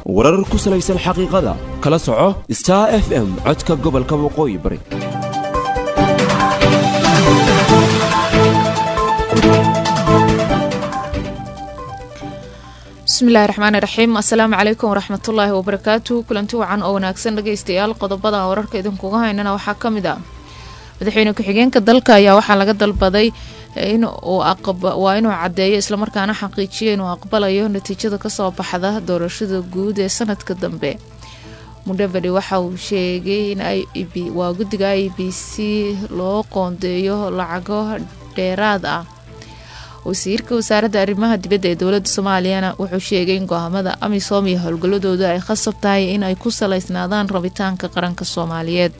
warar ku salaysan xaqiiqada kala soco star f m codka gobolka waqooyi bari bismillahi raxmaani raxiim assalaamu calaykum waraxmatullaahi wabarakaatu kulanti wacan oo wanaagsan dhageystayaal qodobada wararka idinkuga haynana waxaa ka mid ah madaxweyne ku-xigeenka dalka ayaa waxaa laga dalbaday waa inuu cadeeyo islamarkaana xaqiijiyo inuu aqbalayo natiijada kasoo baxda doorashada guud ee sanadka dambe mudhabadhi waxa uu sheegay in waa guddiga i b c loo qoondeeyo lacago dheeraad ah wasiirka wasaaradda arrimaha dibadda ee dowladda soomaaliyana wuxuu sheegay in go'aamada amisom iyo howlgalladooda ay khasab tahay in ay ku salaysnaadaan rabitaanka qaranka soomaaliyeed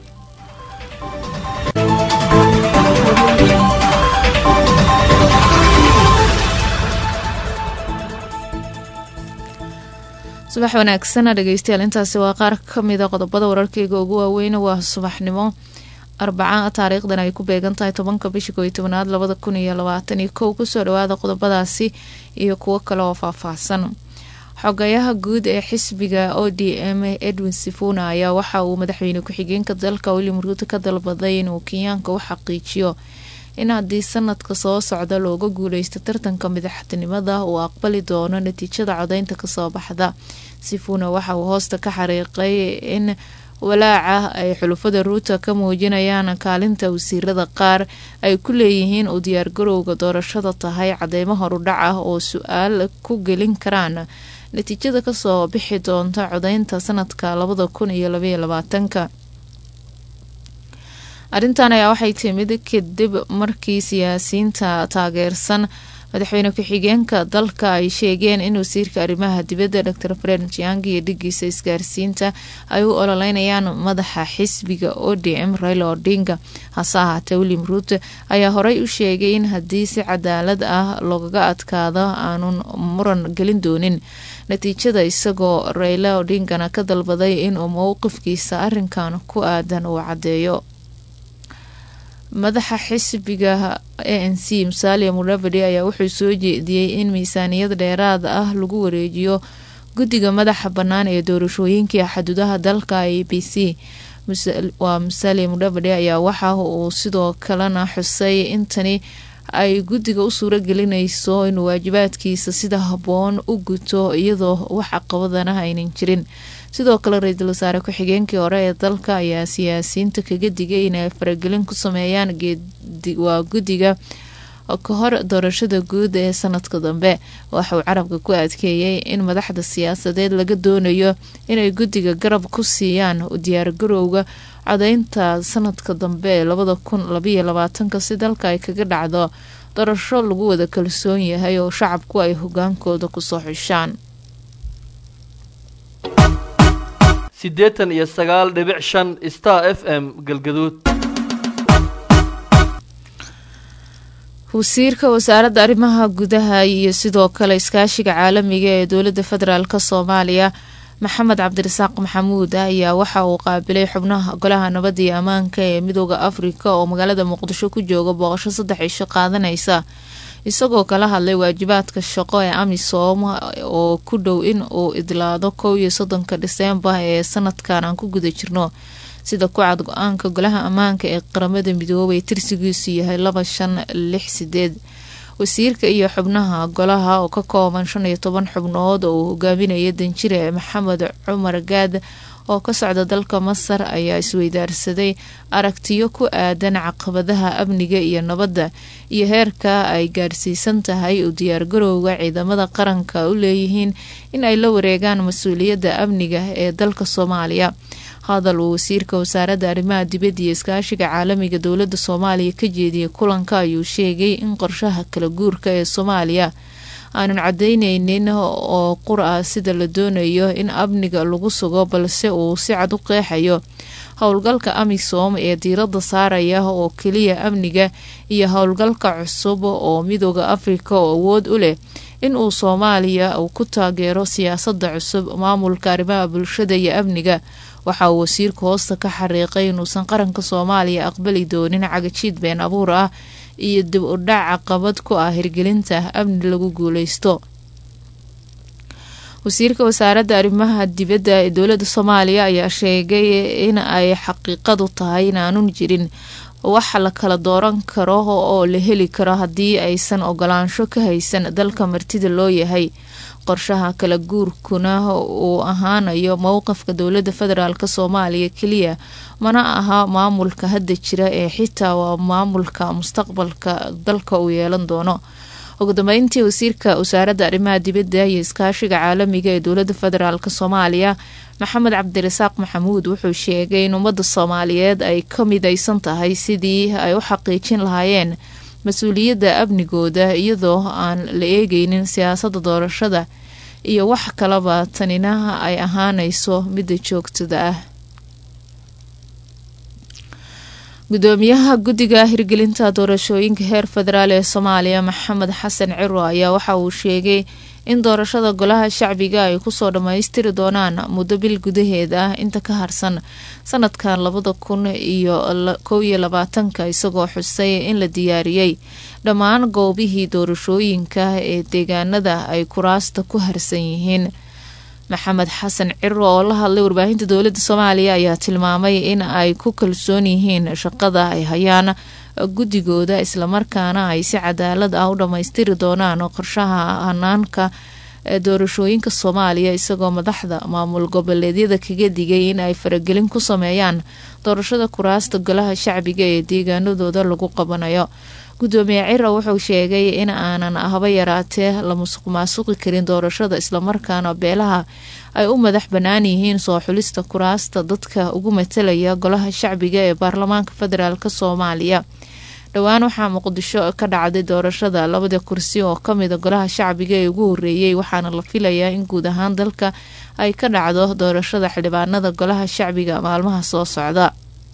subax wanaagsana dhegeystayaal intaasi waa qaar kamida qodobada wararkeyga ugu waaweyn waa subaxnimo arbaca taariikhdan ay ku beegan tahay tobanka bisha kooiyo tobanaad labada kun iyo labaatan iyo kow kusoo dhawaada qodobadaasi iyo kuwo kale oo faahfaahsan xogayaha guud ee xisbiga o d m edwin sifuna ayaa waxa uu madaxweyne ku-xigeenka dalka william ruuto ka dalbaday inuu kenyaanka u xaqiijiyo in haddii sanadka soo socda looga guuleysto tartanka madaxtinimada uu aqbali doono natiijada codeynta kasoo baxda sifuna waxa uu hoosta ka xariiqay in walaaca ay xulufada ruuta ka muujinayaan kaalinta wasiirada qaar ay ku leeyihiin uu diyaargarowga doorashada tahay cadeymo horudhac ah oo su-aal ku gelin karaan natiijada kasoo bixi doonta codeynta sanadka labada kun iyo labaiyo labaatanka arrintan ayaa waxay timid kadib markii siyaasiyiinta taageersan madaxweyne ku-xigeenka dalka ay sheegeen in wasiirka arrimaha dibadda dor fred jiangi iyo dhigiisa isgaarsiinta ay u ololeynayaan madaxa xisbiga o d m raila odinga hase ahaatee william ruute ayaa horey u sheegay in haddii si cadaalad ah loogaga adkaado aanun muran gelin doonin natiijada isagoo raila odingana ka dalbaday inuu mowqifkiisa arrinkan ku aadan uu caddeeyo madaxa xisbiga a n c musalia mudhabadi ayaa wuxuu soo jeediyey in miisaaniyad dheeraad ah lagu wareejiyo guddiga madaxa bannaan ee doorashooyinkii xaduudaha dalka a b c waa musalia mudhabadi ayaa waxa uu sidoo kalena xusay intani ay guddiga u suuro gelinayso inuu waajibaadkiisa sida habboon u guto iyadoo wax caqabadana aynan jirin sidoo kale ra-iisul wasaare ku-xigeenkii hore ee dalka ayaa siyaasiyiinta kaga digay inay faragelin ku sameeyaan waa guddiga ka hor doorashada guud ee sanadka dambe waxauu carabka ku adkeeyey in madaxda siyaasadeed laga doonayo inay guddiga garab ku siiyaan diyaargarowga codeynta sanadka dambe ee labada kun labaiyo labaatanka si dalka ay kaga dhacdo doorasho lagu wada kalsoon yahay oo shacabku ay hogaankooda kusoo xishaan siddeetan iyo sagaal dhibic shan star f m galgaduud wasiirka wasaaradda arrimaha gudaha iyo sidoo kale iskaashiga caalamiga ee dowladda federaalk soomaaliya maxamed cabdirasaaq maxamuud ayaa waxa uu qaabilay xubnaha golaha nabadda iyo ammaanka ee midooda afrika oo magaalada muqdisho ku jooga booqasho saddex cisho qaadanaysa isagoo kala hadlay waajibaadka shaqo ee amisom oo ku dhow in uu idlaado kow iyo soddonka dhiseembar ee sanadkan aan ku guda jirno sida ku cad go-aanka golaha ammaanka ee qaramada midoobay tirsigiisu yahay laba shan lix sideed wasiirka iyo xubnaha golaha oo ka kooban shan iyo toban xubnood oo uu hogaaminaya danjire maxamed cumar gaad oo ka socda dalka masar ayaa isweydaarsaday aragtiyo ku aadan caqabadaha amniga iyo nabadda iyo heerka ay gaarsiisan tahay u diyaargarowga ciidamada qaranka u leeyihiin in ay la wareegaan mas-uuliyadda amniga ee dalka soomaaliya hadal uu wasiirka wasaaradda arrimaha dibadda iyo iskaashiga caalamiga dowladda soomaaliya ka jeediyay kulanka ayuu sheegay in qorshaha kala guurka ee soomaaliya aanun cadayneynin oo qur ah sida la doonayo in amniga lagu sugo balse uu si cad u qeexayo howlgalka amisom ee diiradda saaraya oo keliya amniga iyo howlgalka cusub oo midooda afrika oo awood u leh in uu soomaaliya uu ku taageero siyaasadda cusub maamulka arrimaha bulshada iyo amniga waxa uu wasiirku hoosta ka xariiqay inuusan qaranka soomaaliya aqbali doonin cagajiid been abuur ah iyo dib u dhac caqabad ku ah hirgelinta amni lagu guuleysto wasiirka wasaaradda arrimaha dibadda ee dowladda soomaaliya ayaa sheegay in ay xaqiiqadu tahay inaanun jirin wax la kala dooran karo oo la heli karo haddii aysan ogolaansho ka haysan dalka martida loo yahay qorshaha kala guurkuna uu ahaanayo mowqifka dowladda federaalk soomaaliya keliya mana aha maamulka hadda jira ee xitaa waa maamulka mustaqbalka dalka uu yeelan doono ugu dambeyntii wasiirka wasaaradda arrimaha dibadda iyo iskaashiga caalamiga ee dowladda federaalk soomaaliya maxamed cabdirasaaq maxamuud wuxuu sheegay in ummadda soomaaliyeed ay ka midaysan tahay sidii ay u xaqiijin lahaayeen mas-uuliyadda amnigooda iyadoo aan la eegeynin siyaasadda doorashada iyo wax kalaba tanina ay ahaanayso midda joogtada ah gudoomiyaha guddiga hirgelinta doorashooyinka heer federaal ee soomaaliya maxamed xasan ciro ayaa waxa uu sheegay in doorashada golaha shacbiga ay kusoo dhammaystiri doonaan muddo bil gudaheed ah inta ka harsan sanadkan labada kun iyo kow iyo labaatanka isagoo xusay in la diyaariyey dhammaan goobihii doorashooyinka ee deegaanada ay kuraasta ku harsan yihiin maxamed xasan ciro oo la hadlay warbaahinta dowladda soomaaliya ayaa tilmaamay in ay ku kalsoon yihiin shaqada ay hayaan guddigooda islamarkaana ay si cadaalad ah u dhammaystiri doonaan qorshaha hanaanka doorashooyinka soomaaliya isagoo madaxda maamul goboleedyada kaga digay in ay faragelin ku sameeyaan doorashada kuraasta golaha shacbiga ee deegaanadooda lagu qabanayo gudoomiye cira wuxuu sheegay in aanan haba yaraatee la musuq maasuqi karin doorashada islamarkaana beelaha ay u madax bannaan yihiin soo xulista kuraasta dadka ugu matalaya golaha shacbiga ee baarlamaanka federaalk soomaaliya dhowaan waxaa muqdisho ka dhacday doorashada labada kursi oo kamida golaha shacbiga ee ugu horeeyey waxaana la filayaa in guud ahaan dalka ay ka dhacdo doorashada xildhibaanada golaha shacbiga maalmaha soo socda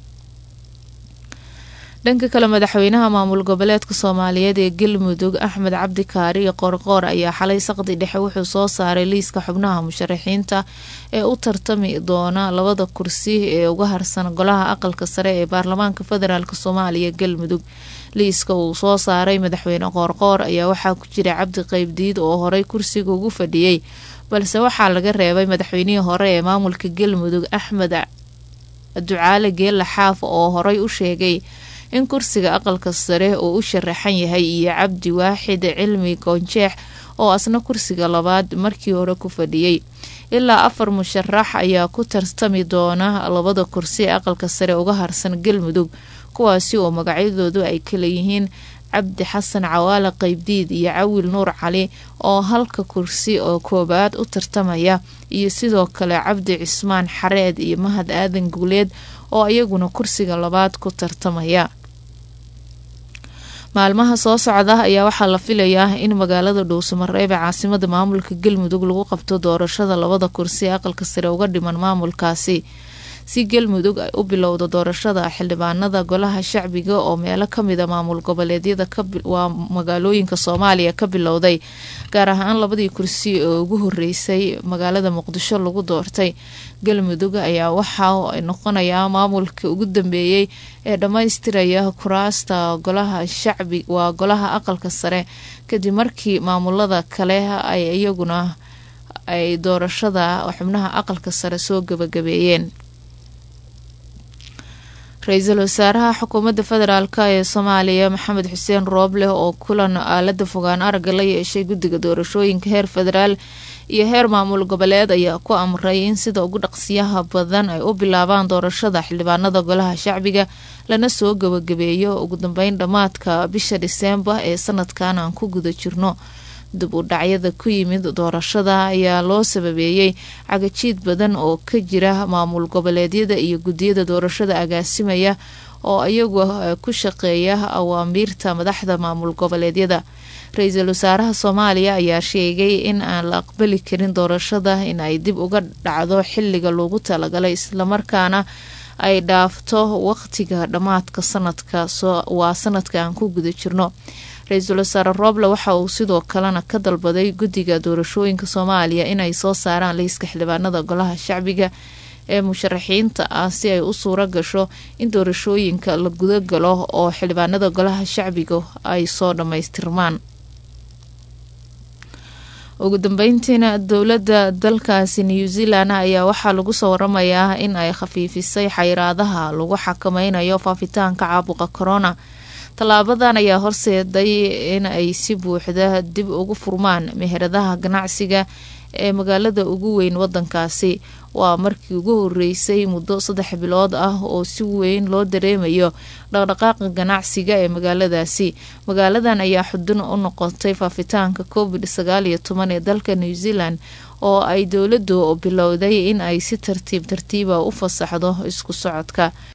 dhanka kale madaxweynaha maamul goboleedka soomaaliyeed ee galmudug axmed cabdi kaari qoorqoor ayaa xalay saqdi dhexe wuxuu soo saaray liiska xubnaha musharaxiinta ee u tartami doona labada kursi ee uga harsan golaha aqalka sare ee baarlamaanka federaalk soomaaliya galmudug liiska uu soo saaray madaxweyne qoorqoor ayaa waxaa ku jira cabdi qeybdiid oo horey kursiga ugu fadhiyey balse waxaa laga reebay madaxweynihii hore ee maamulka galmudug axmed ducaale geella xaaf oo horey u sheegay in kursiga aqalka sare uu u sharaxan yahay iyo cabdi waaxid cilmi goonjeex oo asna kursiga labaad markii hore ku fadhiyey ilaa afar musharax ayaa ku tartami doona labada kursi ee aqalka sare uga harsan galmudug kuwaasi oo magacyadoodu ay kala yihiin cabdi xasan cawaale qeybdiid iyo cawil nuur cali oo halka kursi oo koobaad u tartamaya iyo sidoo kale cabdi cismaan xareed iyo mahad aadan guuleed oo iyaguna kursiga labaad ku tartamaya maalmaha soo socda ayaa waxaa la filayaa in magaalada dhuusamareeb ee caasimada maamulka galmudug lagu qabto doorashada labada kursi ee aqalka sare uga dhiman maamulkaasi si galmudug ay u bilowdo doorashada xildhibaanada golaha shacbiga oo meelo kamida maamul goboleedyada waa magaalooyinka soomaaliya ka bilowday gaar ahaan labadii kursi oo ugu horeysay magaalada muqdisho lagu doortay galmudug ayaa waxaa noqonayaa maamulka ugu dambeeyey ee dhammaystiraya kuraasta golaha shacbi waa golaha aqalka sare kadib markii maamulada kale ay iyaguna ay doorashada xubnaha aqalka sare soo gabagabeeyeen ra-iisul wasaaraha xukuumadda federaalk ee soomaaliya maxamed xuseen rooble oo kulan aalada fogaan aragga la yeeshay guddiga doorashooyinka heer federaal iyo heer maamul goboleed ayaa ku amray in sida ugu dhaqsiyaha badan ay u bilaabaan doorashada xildhibaanada golaha shacbiga lana soo gabagabeeyo ugu dambeyn dhammaadka bisha dhiseembar ee sanadkan aan ku guda jirno dib u dhacyada ku yimid doorashada ayaa loo sababeeyey cagajiid badan oo ka jira maamul goboleedyada iyo guddiyada doorashada agaasimaya oo iyagu ku shaqeeya awaamiirta madaxda maamul goboleedyada ra-iisul wasaaraha soomaaliya ayaa sheegay in aan la aqbali karin doorashada in ay dib uga dhacdo xiliga loogu talagalay islamarkaana ay dhaafto waqtiga dhammaadka sanadka waa sanadka aan ku guda jirno ra-iisul wasaare rooble waxa uu sidoo kalena ka dalbaday guddiga doorashooyinka soomaaliya inay soo saaraan liiska xildhibaanada golaha shacbiga ee musharaxiinta ah si ay u suuro gasho in doorashooyinka la gudagalo oo xildhibaanada golaha shacbiga ay soo dhammaystirmaan ugu dambeyntiina dowladda dalkaasi new zealand ayaa waxaa lagu soo waramayaa in ay khafiifisay xayiraadaha lagu xakameynayo faafitaanka caabuqa corona tallaabadan ayaa horseeday in ay si buuxda dib ugu furmaan meheradaha ganacsiga ee magaalada ugu weyn wadankaasi waa markii ugu horeysay muddo saddex bilood ah oo si weyn loo dareemayo dhaqdhaqaaqa ganacsiga ee magaaladaasi magaaladan ayaa xudun u noqotay faafitaanka covid sagaal iyo toban ee dalka new zealand oo ay dowladdu bilowday in ay si tartiib tartiiba u fasaxdo isku socodka